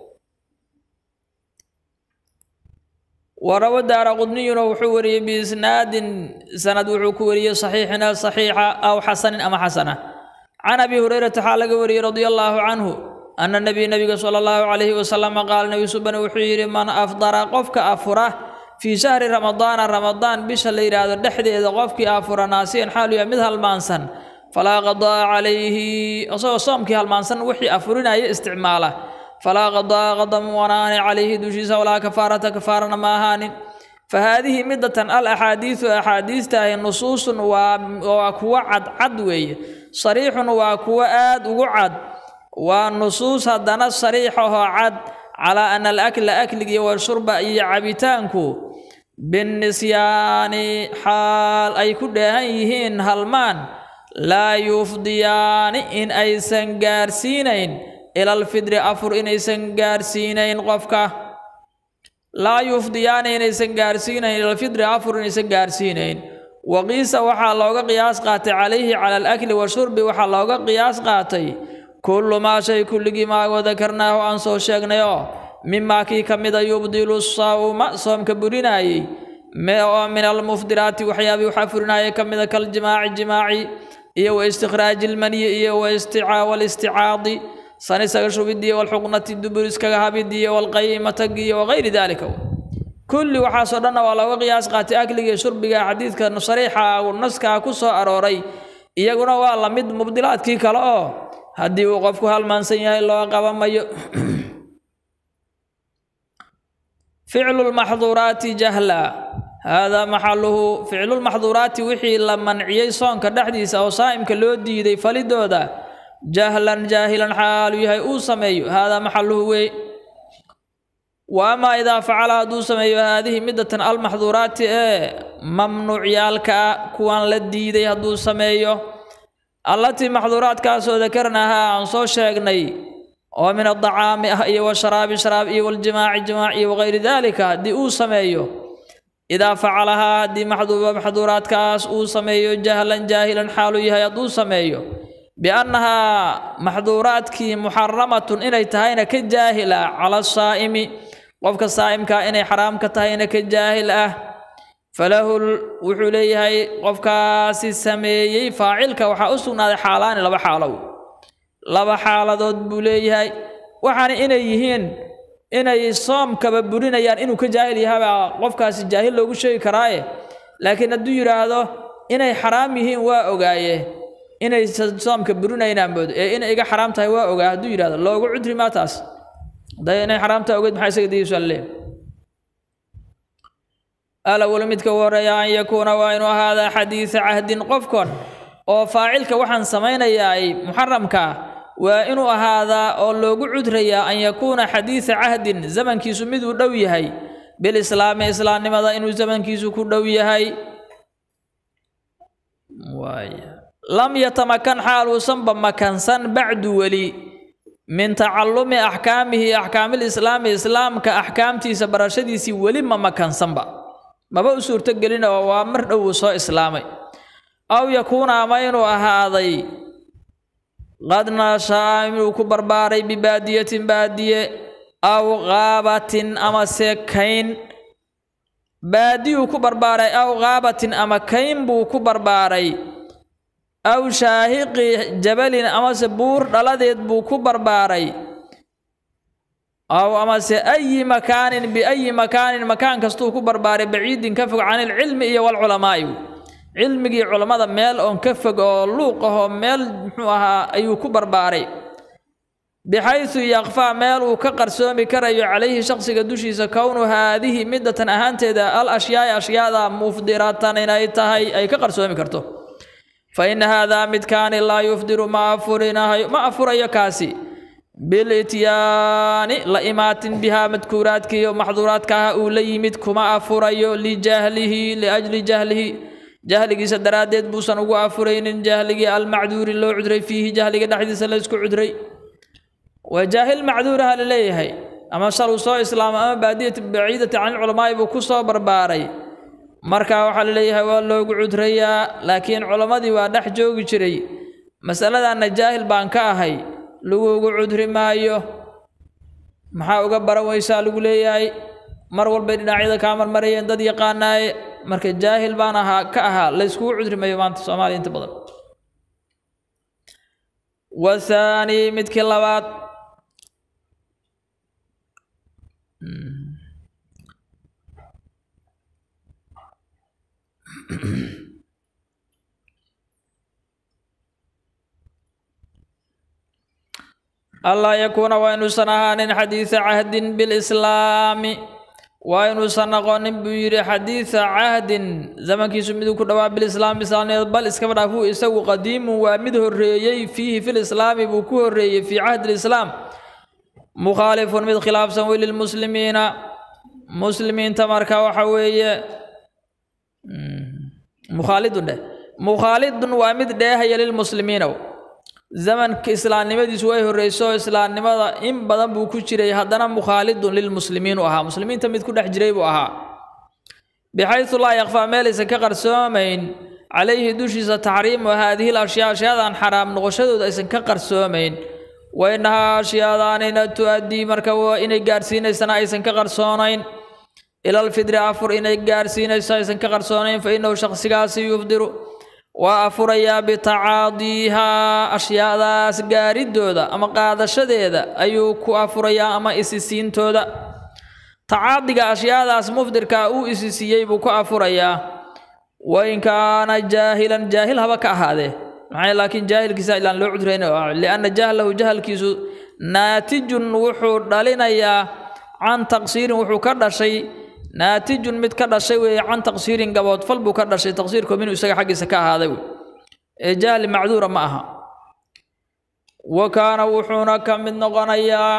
warawa daara qudniyuna wuxuu wariyey biisnaadin sanad wuxuu ku wariyey saxiixina saxiixa aw xasanin ama xasana can abi hurayrata xaa laga wariyey radia allaahu canhu ana nebiy nebiga sala allahu calayhi wasalam qaala nebi subane wuxuu yidhi man afdara qofka afura fii shahri ramadaana ramadaan bisha la yidhaahdo dhexdeeda qofkii afura naasiyan xaalu yahay mid halmaansan falaa qadaa calayhi isagoo soomkii halmaansan wixii afurinaya isticmaala falaa qadaa qadam wanaani calayhi dushiisa walaa kafaarata kafaarana ma ahaanin fa haadihi midatan al axaadiisu axaadiistaahi nusuusun waa waa kuwo cadcad weeye sariixun waa kuwo aad ugu cad waa nusuus haddana sariixahoo cad calaa ana alakla akliga iyo washurba iyo cabitaanku binnisyaani xaal ay ku dheehan yihiin halmaan laa yufdiyaani in aysan gaarsiinayn ila alfidri afur inaysan gaarsiinayn qofka laa yufdiyaani inaysan gaarsiinayn ila alfidri afur inaysan gaarsiinayn waqiisa waxaa looga qiyaas qaatay calayhi cala alakli washurbi waxaa looga qiyaas qaatay kullu maa shay kulligii maa wadakarnaahu aan soo sheegnay oo mimaa kii ka mida yubdilu sawma soomka burinaayey oo min almufdiraati waxyaabii waxaa furinaya ka mida kaljimaaci jimaaci iyo wa istikhraaji ilmaniyi iyo walisticaadi san isaga shubidiyo walxuqnati dubur iskaga habidiyo walqayimatagi iyo wagayri daalika kulli waxaasoo dhanna waa looga qiyaas qaatay akliga iyo shurbiga xadiidka sariixa naskaa ku soo arooray iyaguna waa la mid mubdilaadkii kale oo haddii uu qofku halmaansan yahay loo qabamayo ficlu lmaxduuraati jahla haadaa maxaluhu ficlulmaxduuraati wixii la manciyey soonka dhexdiisa oo saa'imka loo diiday falidooda jahlan jaahilan xaalu yahay uu sameeyo haadaa maxaluhu wey wa amaa idaa facala hadduu sameeyo haadihi midatan almaxduuraati ee mamnuucyaalka ah kuwan la diiday hadduu sameeyo allatii maxduuraadkaasoo dakarnahaa aan soo sheegnay oo min adacaami ah iyo washaraabi sharaab iyo waljimaaci jimaac iyo wagayri daalika haddii uu sameeyo idaa facalahaa haddii maxduuraadkaas uu sameeyo jahlan jaahilan xaalu yahay hadduu sameeyo biannahaa maxduuraadkii muxaramatun inay tahayna ka jaahil ah cala saa'imi qofka saa'imkaa inay xaraam ka tahayna ka jaahil ah falahu wuxuu leeyahay qofkaasi sameeyey faacilka waxaa u sugnaaday xaalaani laba xaalow laba xaaladood buu leeyahay waxaana inay yihiin inay soomkaba burinayaan inuu ka jaahil yahabaa qofkaasi jaahil loogu sheegi karaaye laakiin hadduu yidhaahdo inay xaraam yihiin waa ogaaye inay soomka burinaynaan moodo ee inay iga xaraam tahay waa ogaa hadduu yidhahdo loogu cudri maa taas haday inay xaraam tahay ogeed maxaa isaga diisu alle alawal midka u horeeya an yakuuna waa inuu ahaadaa xadiisa cahdin qofkon oo faacilka waxaan samaynayaa muxaramka waa inuu ahaadaa oo loogu cudrayaa an yakuuna xadiisa cahdin zamankiisu miduu dhow yahay bilislaami islaamnimada inuu zamankiisu ku dhow yahay lam yatamakan xaal uusanba makansan bacdu weli min tacallumi axkaamihi axkaamilislaami islaamka axkaamtiisa barashadiisii weli ma makansanba maba u suurtogelin oo waa mar dhow uu soo islaamay aw yakuuna ama inuu ahaaday qad nashaa inuu ku barbaaray bibaadiyatin baadiye aw qaabatin ama se kayn baadiyuu ku barbaaray aw qaabatin ama kayn buu ku barbaaray aw shaahiqi jabalin amase buur dhaladeed buu ku barbaaray aw amase ayi makaanin biayi makaanin makaan kastuu ku barbaaray baciidin ka fog can ilcilmi iyo walculamaa'i cilmigii culammada meel oon ka fog oo luuq ahoo meel muxuu ahaa ayuu ku barbaaray bixaysu yakfaa meel uu ka qarsoomi karayo calayhi shaqsiga dushiisa kownu haadihi midatan ahaanteeda al ashyaai ashyaada mufdiratan inay tahay ay ka qarsoomi karto fa ina haadaa midkaani laa yufdiru ma afurinahayo ma afurayo kaasi bilityaani la imaatin bihaa madkuuraadkiiyo maxduuraadkaaha uu la yimid kuma afurayo lijahlihi liajli jahlihi jahligiisa daraaddeed buusan ugu afuraynin jahligii almacduuri loo cudray fiihi jahliga dhexdiisa la isku cudray waa jaahil macduuraha la leeyahay ama shal uu soo islaamo ama baadiyati baciidati can ilculamaa'i buu ku soo barbaaray marka waxaa la leeyahay waa loogu cudrayaa laakiin culammadii waa dhex joogi jiray masaladanna jaahil baan ka ahay laguugu cudri maayo maxaa uga baran weysaa lagu leeyahay mar walbay dhinacyada kaa marmarayeen dad yaqaanaaye marka jaahil baan ahaa ka ahaa la yskugu cudri mayo maanta soomaaliya inta badan wathaani midkii labaad allaa yakuuna waa inuusan ahaanin xadiisa cahdin bilislaami waa inuusan noqonin buu yidhi xadiisa cahdin zamankiisu miduu ku dhowaa bilislaami islaamnimada bal iskaba dhaafuu isagu qadiimun waa mid horreeyey fiihi filislaami buu ku horreeyey fii cahdi lislaam mukhaalifun mid khilaafsan wey lilmuslimiina muslimiinta marka waxa weeye mukhaalidun dheh mukhaalidun waa mid dheehaya lilmuslimiina zamanka islaamnimadiisu way horreyso islaamnimada in badan buu ku jiray haddana mukhaalidun lilmuslimiin u ahaa muslimiinta mid ku dhex jiray buu ahaa bixaysu laa yakfaa meelaysan ka qarsoomayn calayhi dushiisa taxriimu haadihi lashyaa ashyaadan xaraam noqoshadooda aysan ka qarsoomayn wainahaa ashyaadaanina tu-addii marka waa inay gaarsiinaysana aysan ka qarsoonayn ila alfidri afur inay gaarsiinayso aysan ka qarsoonayn fa innahu shakhsigaasi yufdiru waa afurayaa bitacaadiihaa ashyaadaas gaaridooda ama qaadashadeeda ayuu ku afurayaa ama isisiintooda tacaadiga ashyaadaas mufdirka uu isisiiyey buu ku afurayaa wain kaana jaahilan jaahil haba ka ahaadee maxay laakiin jaahilkiisa ilaan loo cudurayn lianna jahlahu jahalkiisu naatijun wuxuu dhalinayaa can taqsiirin wuxuu ka dhashay naatijun mid ka dhashay weeye can taqsiirin gaboodfal buu ka dhashay taqsiirku minuu isaga xaggiisa ka ahaaday wey ee jahli macduura ma aha wa kaana wuxuuna ka mid noqonayaa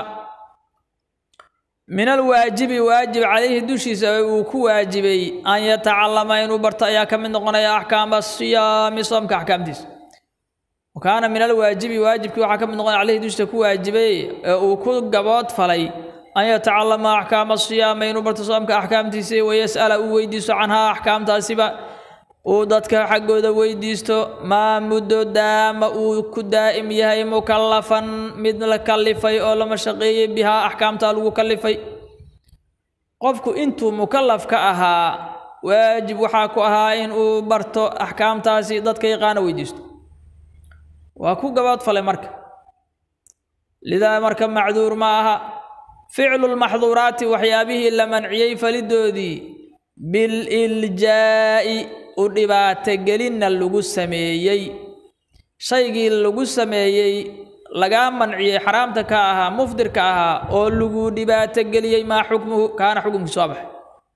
min alwaajibi waajib calayhi dushiisa uu ku waajibay an yatacalama inuu barto ayaa ka mid noqonaya axkaama siyaami soomka axkaamtiisa wa kaana min alwaajibi waajibkii waxaa ka mid noqonaya calayhi dushiisa ku waajibay ee uu ku gabood falay an yatacalama axkaama siyaama inuu barto soomka axkaamtiisa wayas'ala uu weydiisto canhaa axkaamtaasiba uu dadka xaggooda weydiisto maa muddo daama uu ku daa'im yahay mukallafan mid la kallifay oo lama shaqeeyey bihaa axkaamtaa lagu kallifay qofku intuu mukallaf ka ahaa waajib waxaa ku ahaa in uu barto axkaamtaasi dadka yaqaana weydiisto waa ku gaboodfalay marka lidaa marka macduur ma aha ficlu lmaxduuraati waxyaabihii la manciyey falidoodii bililjaa'i u dhibaatogelinna lagu sameeyey shaygii lagu sameeyey lagaa manciyey xaraamta ka ahaa mufdirka ahaa oo lagu dhibaatogeliyey maa xukmuhu kaana xukumkiisu waa baxay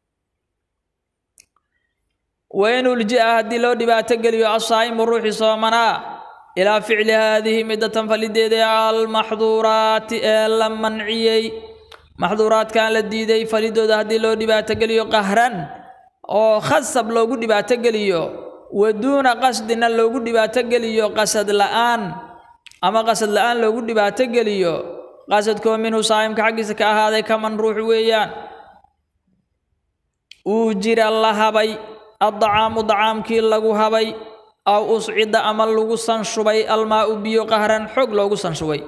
wain ulji'a haddii loo dhibaatogeliyo asaa'imu ruuxii soomanaa ilaa ficli haadihi midatan falideeda almaxduuraati ee la manciyey maxduuraadkan la diiday falidooda haddii loo dhibaatogeliyo qahran oo khasab loogu dhibaatogeliyo wa duuna qasdina loogu dhibaatogeliyo qasad la'aan ama qasad la'aan loogu dhibaatogeliyo qasadkoo minhu saa'imka xaggiisa ka ahaaday kaman ruux weeyaan uu jira la habay addacaamu dacaamkii lagu habay aw uscida ama lagu sanshubay almaa'u biyo qahran xoog loogu sanshubay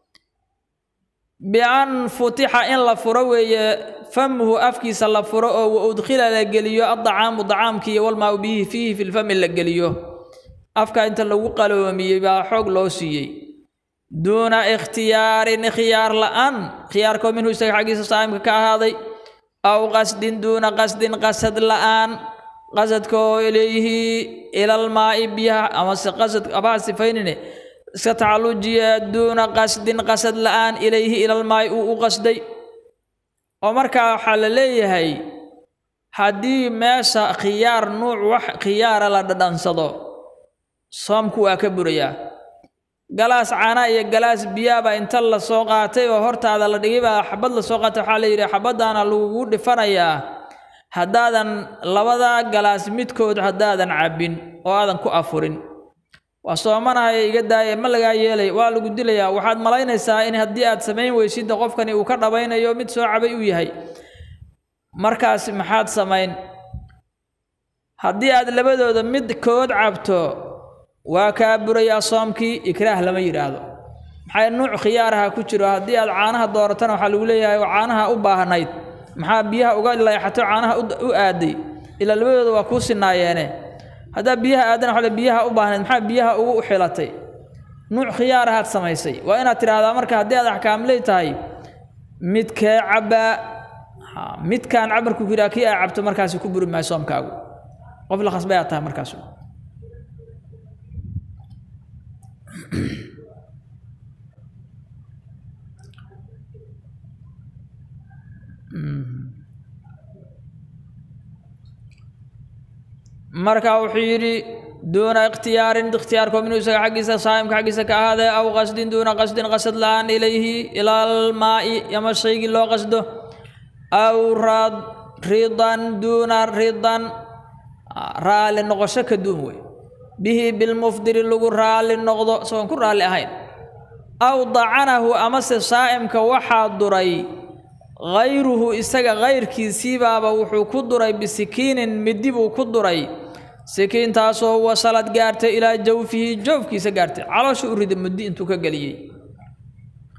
bian futixa in la furo weeye famhu afkiisa la furo oo wa udkhila la geliyo addacaamu dacaamkii walmaau bihi fiihi fi lfami la geliyo afka inta lagu qaloomiyey baa xoog loo siiyey duuna ikhtiyaarin khiyaar la'aan khiyaarkoo minhu isaga xaggiisa saa'imka ka ahaaday aw qasdin duuna qasdin qasad la'aan qasadkoo ilayhi ilalmaa'i biyaha amase qasad abaa sifaynine iska tacallujiya duuna qasdin qasad la'aan ilayhi ilalmaa'i uu u qasday oo markaa waxaa la leeyahay haddii meesha khiyaar nuuc wax khiyaara la dhadhansado soomku waa ka burayaa galaas caana iyo galaas biyaaba inta la soo qaatay oo hortaada la dhigay baa xabad la soo qaatay waxaa la yidhi xabaddaana lagugu dhifanayaa haddaadan labadaa galaas midkood haddaadan cabbin oo aadan ku afurin waa soomanahay iga daaye ma lagaa yeelay waa lagu dilayaa waxaad malaynaysaa in haddii aad samayn weysidda qofkani uu ka dhabaynayo mid soo cabay uu yahay markaas maxaad samayn haddii aad labadooda midkood cabto waa kaa burayaa soomkii ikraah lama yidhaahdo maxay nuuc khiyaaraha ku jiro haddii aad caanaha dooratana waxaa lagu leeyahay caanaha u baahnayd maxaa biyaha uga leexato caanaha u aaday ilaa labadooda waa kuu sinaayeene haddaa biyaha aadana waxaa biyaha u baahnayd maxaa biyaha ugu xilatay nuuc khiyaarahaad samaysay waa inaad tidhaahdaa marka haddii aad axkaamley tahay midkee cabbaa midkaan cabarku ku yidhaha kii aa cabto markaasi ku buri maayo soomkaagu qof la khasbay aad tahay markaas marka wuxuu yidhi duuna ikhtiyaarin ikhtiyaarkoo minuu isaga xaggiisa saa'imka xaggiisa ka ahaadee aw qasdin duuna qasdin qasad la'aan ilayhi ilaalmaa'i ama shaygii loo qasdo aw raad ridan duuna ridan raalli noqosho ka duun wey bihi bilmufdiri lagu raalli noqdo isagoon ku raalli ahayn aw dacanahu amase saa'imka waxaa duray hayruhu isaga kayrkiisiibaaba wuxuu ku duray bisikiinin midi buu ku duray sikiintaasoo wasalad gaartay ilaa jawfihi joofkiisa gaartay caloosha u rida muddi intuu ka geliyey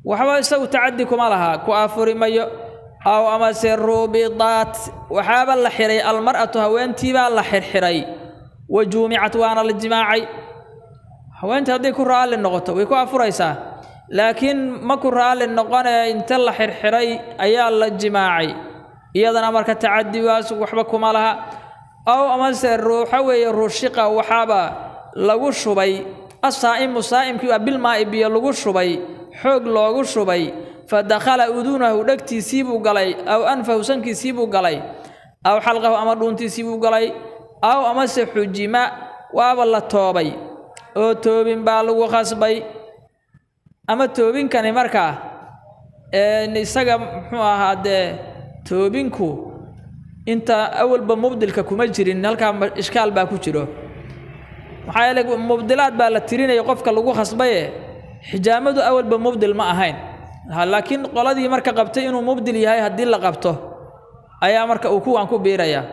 waxba isagu tacadi kuma laha ku afuri mayo aw amase rubidaat waxaaba la xiray almar'atu haweentiibaa la xirxiray wa juumicat waana la jimaacay haweentii hadday ku raalli noqoto way ku afuraysaa laakiin ma ku raalli noqonee inta la xirxiray ayaa la jimaacay iyadana marka tacadigaas waxba kuma laha aw amase ruuxa weeye rushiqa waxaaba lagu shubay asaa'imu saa'imkii waa bilmaa'i biyo lagu shubay xoog loogu shubay fa dakhala uduunahu dhegtiisii buu galay aw anfahu sankiisii buu galay aw xalqahu ama dhuuntiisii buu galay aw amase xujima waaba la toobay oo toobin baa lagu khasbay ama toobinkani markaa isaga muxuu ahaa dee toobinku inta awalba mubdilka kuma jirin halkaa ishkaal baa ku jiro maxaa yeele mubdilaad baa la tirinaya qofka lagu khasbaye xijaamadu awalba mubdil ma ahayn laakiin qoladii marka qabtay inuu mubdil yahay haddii la qabto ayaa marka uu kuwan ku biirayaa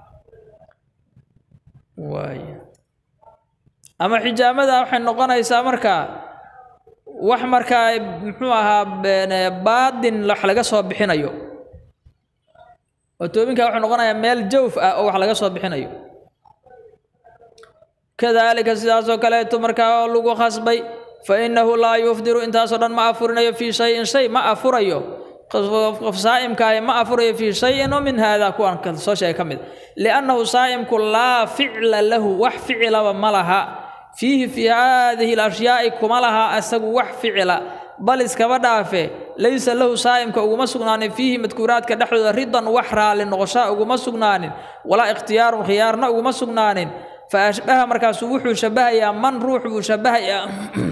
waay ama xijaamada waxay noqonaysaa marka wax markaa muxuu ahaa baadin wax laga soo bixinayo oo toobinka wuxuu noqonayaa meel jawf ah oo wax laga soo bixinayo kadaalika sidaasoo kaleeto markaa oo lagu khasbay fa innahu laa yufdiru intaasoo dhan ma afurinayo fii shayin shay ma afurayo qof saa'imkaahi ma afurayo fii shayin oo min haadaa kuwan soo sheegay ka mid liannahu saa'imku laa ficla lahu wax ficilaba ma laha fiihi fii haadihi alashyaai kuma laha isagu wax ficila bal iskaba dhaafe laysa lahu saa'imka uguma sugnaanin fiihi madkuuraadka dhexdooda ridan wax raalli noqoshaa uguma sugnaanin walaa ikhtiyaarun khiyaarna uguma sugnaanin fa ashbaha markaasuu wuxuu shabahayaa man ruux buu shabahayaa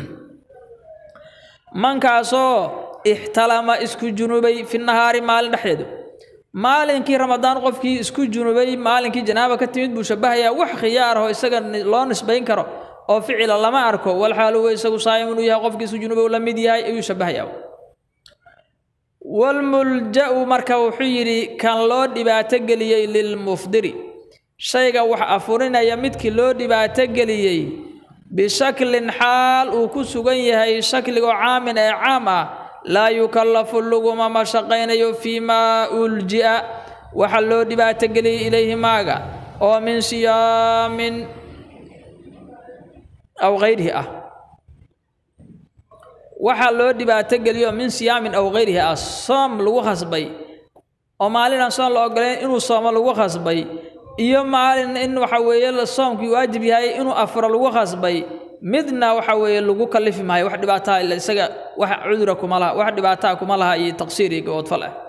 mankaasoo ixtalama isku junubay fi nahaari maalin dhexdeedu maalinkii ramadaan qofkii isku junubay maalinkii janaaba ka timid buu shabahayaa wax khiyaar aho isaga loo nisbayn karo oo ficila lama arko walxaal huwa isagu saa'imun uu yahay qofkii isku junubow la mid yahay ayuu shabahayaa walmulja'u marka wuxuu yidhi kan loo dhibaato geliyey lilmufdiri shayga wax afurinaya midkii loo dhibaato geliyey bishaklin xaal uu ku sugan yahay shakligoo caamin ee caam ah laa yukallafu laguma mashaqaynayo fii maa ulji'a waxa loo dhibaato geliyey ilayhi maaga oo min siyaamin aw hayrihi ah waxaa loo dhibaato geliyo min siyaamin aw hayrihi ah soom lagu khasbay oo maalinaan soom la ogolayn inuu soomo lagu khasbay iyo maalin in waxa weeye soomkii waajib yahay inuu afuro lagu khasbay midna waxa weeye lagu kallifi maayo wax dhibaataa ila isaga wax cudura kuma laha wax dhibaataa kuma laha iyo taqsiir iyo gaboodfal ah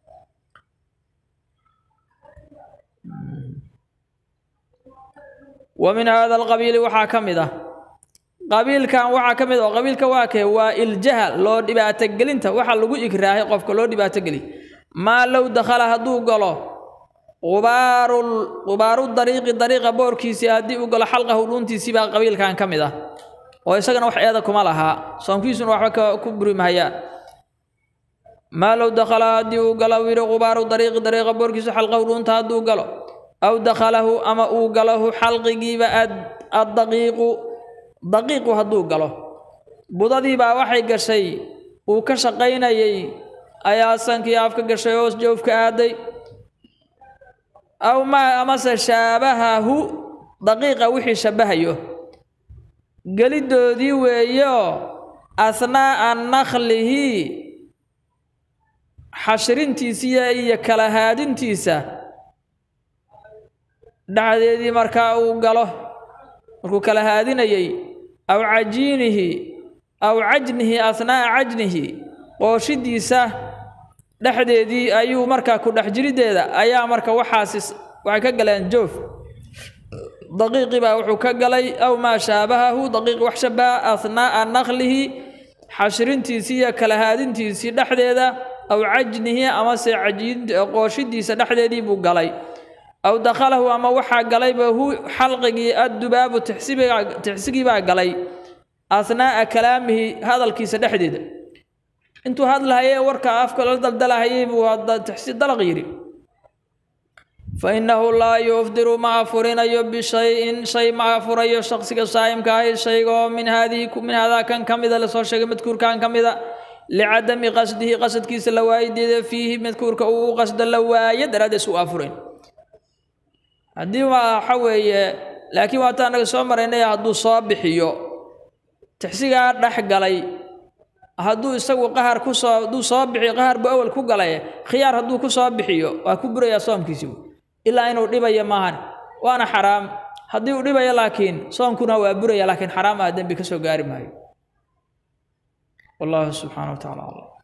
wa min hada alqabiili waxaa ka mid ah qabiilkan waxaa ka mid oo qabiilka waa kee waa iljaha loo dhibaatogelinta waxa lagu igraahay qofka loo dhibaatogeliy maa low dakhala hadduu galo qubaaru qubaaru dariiqi dariiqa boorkiisii haddii uu galo xalqahu dhuuntiisii baa qabiilkan ka mid ah oo isagana wax eeda kuma lahaa soomkiisuna waxba ku buri mahayaan maa low dakhala haddii uu galo yidhi qubaaru dariiqi dariiqa boorkiisa xalqahu dhuunta hadduu galo aw dakhalahu ama uu galahu xalqigiiba addaqiiqu daqiiqu hadduu galo budadiibaa waxay gashay uu ka shaqaynayay ayaa sankii afka gashay hoos joofka aaday aw maa amase shaabahahu daqiiqa wixii shabahayo geliddoodii weeyo asnaa'a nakhlihi xashrintiisiya iyo kala haadintiisa dhexdeedii markaa uu galo markuu kala haadinayay aw cajiinihi aw cajnihi asnaa'a cajnihi qooshidiisa dhexdeedii ayuu markaa ku dhex jiriddeeda ayaa marka waxaasi waxay ka galeen joof daqiiqii baa wuxuu ka galay aw maa shaabahahu daqiiqi wax shabaha asnaa'a nakhlihi xashrintiisii iyo kala haadintiisii dhexdeeda aw cajnihi amase cajiin qooshidiisa dhexdeedii buu galay aw dakhalahu ama waxaa galayba hu xalqigii addubaabu tixsibiga tixsigii baa galay asnaa'a kalaamihi hadalkiisa dhexdeeda intuu hadlahayee warka afka la daldalahayay buu tixsi dalaq yidhi fa innahu laa yufdiru ma afurinayo bishayin shay ma afurayo shaqsiga saa'imka ahi shaygaoo min haadihi min haadaa kan ka mida lasoo sheegay madkuurkan ka mida licadami qasdihi qasadkiisa la waayideeda fiihi madkuurka uu u qasdo la waayo daraaddees u afurayn haddii waxa weeye laakiin waata anaga soo maraynay hadduu soo bixiyo tixsigaa dhex galay hadduu isagu qahar ku soo hadduu soo bixiyo qahar buu awal ku galay khiyaar hadduu ku soo bixiyo waa ku burayaa soomkiisibu ilaa inuu dhibayo maahan waana xaraam haddii uu dhibayo laakiin soomkuna waa buraya laakiin xaraam ah dembi ka soo gaari maayo والله سبحانه وتعالى أعلم